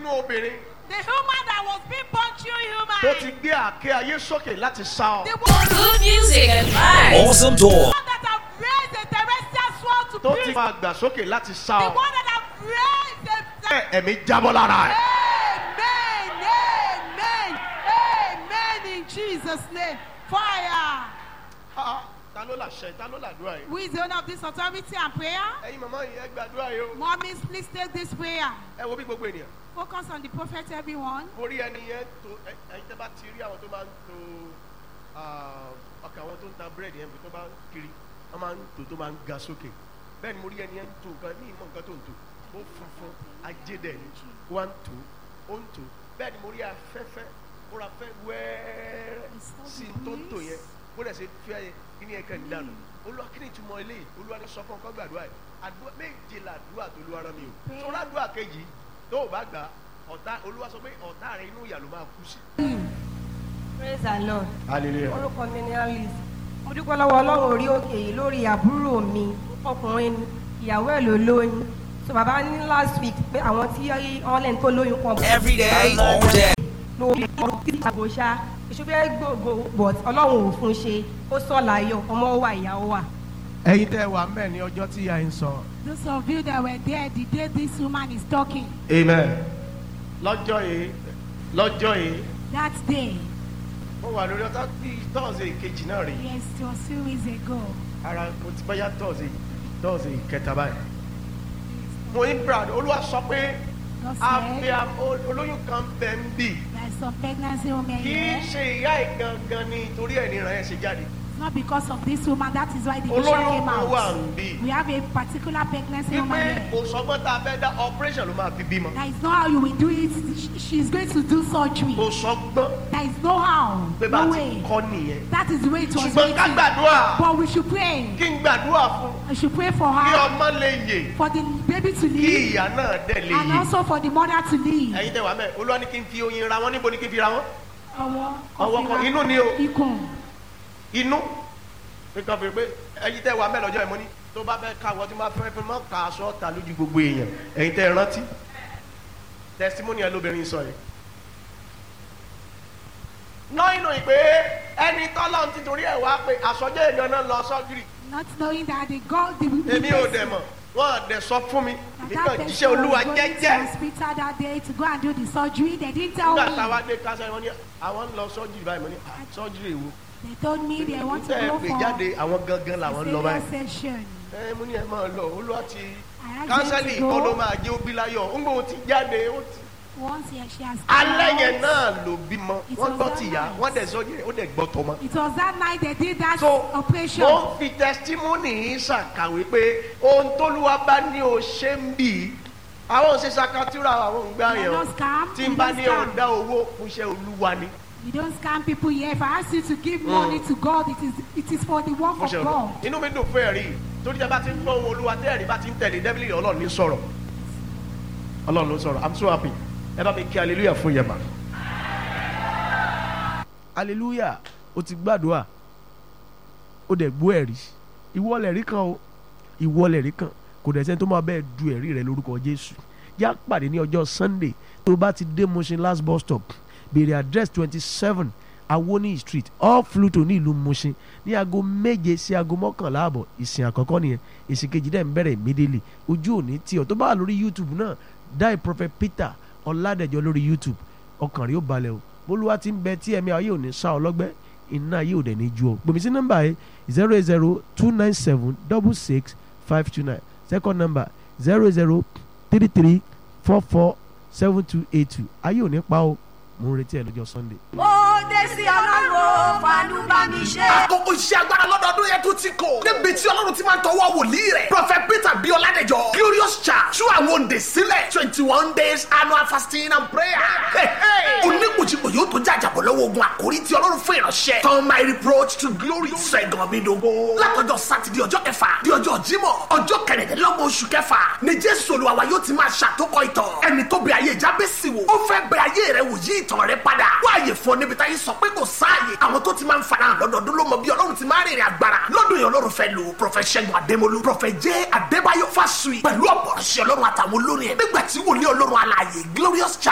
sínú obìnrin The human that was being born through human. tó ti gbé àké ayé sókè láti sá ọ. The one Good music and vibes. Awesome talk. that have raised a terrestrial swan to tó ti preach. máa gbà sókè láti sá The ọ. one that have raised a. Bẹ́ẹ̀ ẹ̀mí jábọ́ lára ẹ̀. Amen. Amen. Amen. In Jesus' name. Fire. Ah, ta ló làṣẹ ta ló làdúrà yìí. Who is the owner of this authority and prayer? ẹ̀yin màmá yìí ẹ gbàdúrà yìí o. Mommies, please take this prayer. ẹ wo bí gbogbo ènìyàn. Focus on the prophet, everyone. orí ẹni yẹn tó ẹ- ẹ̀yin tẹ́ bá ti rí àwọn tó máa ń to ah, ọkà àwọn tó ń ta búrẹ́dì yẹn tó bá ń kiri wọ́n máa ń tò tó máa ń ga sókè bẹ́ẹ̀ ni mo rí ẹni yẹn ń tò nǹkan ní ìmọ̀ nǹkan tó ń tò ó funfun ajédè ni ó wá ń tò ó ń tò bẹ́ẹ̀ ni mo rí afẹ́fẹ́ ó ra fẹ́ wẹ́ẹ́rẹ́ sí i tó ń tò yẹn bó dẹ̀ ṣe fẹ́ kí ni ẹ̀ka ìdánù olúwa kí ni ìtumọ̀ eléyìí olúwa ní sọ fún ọkọ gbàdúrà yìí àdúrà méje làdúrà tó lu ara mi o tó rádùà kejì tó o bá gbà ọ̀tá olúwa sọ pé ọ̀tá rẹ inú ìyà ló máa kú sí. praise the lord hallelujah. orúkọ mi ni alice mo dúpẹ́ lọ́wọ́ ọlọ́run orí òkè yìí lórí àbúrò mi ọkùnrin ni ìyàwó ẹ̀ ló lóyún so bàbá ní last week pé àwọn tí online tó lóyún kan Every day, all day. lórí ọdún tí àgbo ṣá ìṣúfẹ́ gbogbo but ọlọ́run ò fún ṣe ó sọ láyọ̀ ọmọ wà ìyàwó wà. ẹ̀yin tẹ́ wà mẹ ní ọjọ́ tí a ń sọ. Those of you that were there the day this woman is talking, amen. lọ́jọ́ yìí lọ́jọ́ yìí that day, mo wà lórí ọtá bí tọ́ọ̀sì kejì náà rí yes, it was few weeks ago. ara mo ti bá yá tọ́ọ̀sì tọ́ọ̀sì kẹta báyìí. mo ní brad olúwa sọ pé God àfi said, olóyún kan bẹ̀ ń bì there's some pregnancy women kì í here. ṣe ìyá ìgangan ni torí ẹ̀ nìran ẹ̀ ṣe jáde. It's not because of this woman, that is why the vision olóyún came kan wà out. ń bì. We have a particular pregnancy woman wípé here. kò sọgbọ́n tá a fẹ́ dá operation ló máa fi bímọ. That is not how you will do it. She- She's going to do surgery. kò sọgbọ́n There is no how, pé bá a no ti way. kọ́ nìyẹn. That is the way it was ṣùgbọ́n ká written. gbàdúrà But we should pray. kí n gbàdúrà fún We should pray for kí her, ọmọ lè yè for the baby to kí live, ìyá náà dẹ̀ lè and yè. also for the mother to live. ẹ̀yin tẹ́ wà mẹ́ olúwa ní kí n fi oyin ra wọn níbo ni kí n fi ra wọn. Ọwọ́ ọwọ́ kan inú ni o ikùn. inú nǹkan fi pé ẹ̀yin tẹ́ wà mẹ́ lọ́jọ́ ìmọ̀ ni tó bá fẹ́ ká wọ́n tí wọ́n fẹ́ fẹ́ mọ́ ká aṣọ ta lójú gbogbo èèyàn ẹ̀yin tẹ́ rántí testimony ẹ lóbìnrin sọ yìí. lọ́yìn náà pé ẹni tọ́lọ́ ti torí ẹ̀ wá pé àsọjọ́ èèyàn náà lọ sọ́júrì Not knowing that the God, the, the èmi ò person- dẹ̀ mọ̀ wọ́n á dẹ̀ sọ fún mi that èmi that kàn person jíṣẹ́ was olúwa going to jẹ́jẹ́ hospital that day to go and do the surgery. They didn't tell nígbà me. táwa dé kásá wọn ní àwọn ń lọ sọ́júrì báyìí mo ní "Ah, sọ́júrì èwo They told me they want to tẹ́ ẹ go pè for jáde àwọn gangan làwọn ń lọ cesarean báyìí session. ẹ mo ní ẹ máa lọ olúwa ti I asked kánsẹ́lì them to kọ́ ló go. máa jẹ́ òbí láyọ̀ ń gbọ́ ti jáde ó ti Once he, she has alẹ́ come yẹn out, náà ló bímọ It wọ́n was gbọ́ that ti yá night. wọ́n dẹ̀ sọ́jú ó dẹ̀ gbọ́ tọmọ. It was that night they did that so operation. mo ń fi testimony yìí ṣàkàwé pé ohun tóluwa bá ní o ṣe ń bì í àwọn òṣè sakatúrà àwọn òǹgbà We yẹn don't scam. tí n we bá don't ní scam. ọ̀dá owó fún iṣẹ́ olúwa ni We don't scam people here. If I ask you to give money to God, it is it is for the work fún of iṣẹ́ God. olúwa inú mi dùn fún ẹ̀rí torí tí a bá ti ń gbọ́ ohun olúwa tí ẹ̀rí bá ti ń tẹ̀lé dẹ́bìlì ọlọ́run ní sọ̀rọ̀ ọlọ́run ló sọ̀rọ̀ i'm so happy ẹ bá mi kí hallelujah fún yẹn mà. hallelujah o ti gbàdúrà o dẹ̀ gbọ́ ẹ̀rí ìwọ lẹ̀rí kan o ìwọ lẹ̀rí kan kò dẹ̀ sẹ́ni tó máa bẹ́ẹ̀ du ẹ̀rí rẹ lórúkọ jésù yá pàdé ní ọjọ́ sunday tó bá ti dé Mushin last bus stop béèrè address twenty seven awoni street off Fluto ní ìlú Mushin ní aago méje sí aago mọ́kànlá àbọ̀ ìsìn àkọ́kọ́ nìyẹn ìsìn kejì dẹ̀ ń bẹ̀rẹ̀ immediately ojú òní tí ọ tó bá wà lórí youtube náà die prophet peter ọ̀làdẹ̀jọ lórí youtube ọkàn rí ó balẹ̀ o bólúwa ti ń bẹ tí ẹ̀mí ayé òní sá ọ lọ́gbẹ́ iná ayé òdẹ̀ ní ju ọ gbèmí sí nọ́mbà yìí zero eight zero two nine seven double six five two nine second number zero zero three three four four seven two eight two ayé òní pa o mo ń retí ẹ lọ́jọ́ sunday. ó dé sí ọlọ́run fàánú bá mi ṣe. àkókò iṣẹ́ agbára lọ́dọọdún yẹn tún ti kò. níbi tí ọlọ́run ti máa ń tọwọ́ wòlíì rẹ̀. prophet peter bí ọládẹjọ glorious church tú àwọn òǹdè sílẹ̀ twenty one days annual fasting and prayer. oníkùjìkù yóò tó jàjàbọ̀ lọ́wọ́ ogun àkórí tí ọlọ́run fún ìránṣẹ́. turn my reproach to glory. sẹ́gun mi dogo. látọjọ́ sátidé ọjọ́ kẹfà di ọjọ́ jímọ̀ ọjọ́ kẹrìndínlọ́gbọ̀n oṣù kẹfà ni jésù olúwa yóò ti máa ṣàtòkọ ìtàn. ẹni tó bẹ ayé jábẹ́sì wò ó fẹ́ bẹ ayé rẹ wò yí ìtàn rẹ padà. wáyé fún ọ níbi táyé sọ pé kò sáàyè. àwọn tó ti máa ń farahàn lọ́dọọdún ló mọ bí ọlọ́run ti máa rìnrìn agbára. lọ́dún yẹn ọlọ́run fẹ́ lò prọfẹ̀ ṣẹ́gun adémolú prọfẹ̀ jẹ́ adébáyọ̀ fásùyì pẹ̀lú ọ̀pọ̀ ọ̀ṣẹ́ ọlọ́run àtàwọn olórin ẹ̀. nígbà tí wòlíì ọlọ́run alààyè glorious church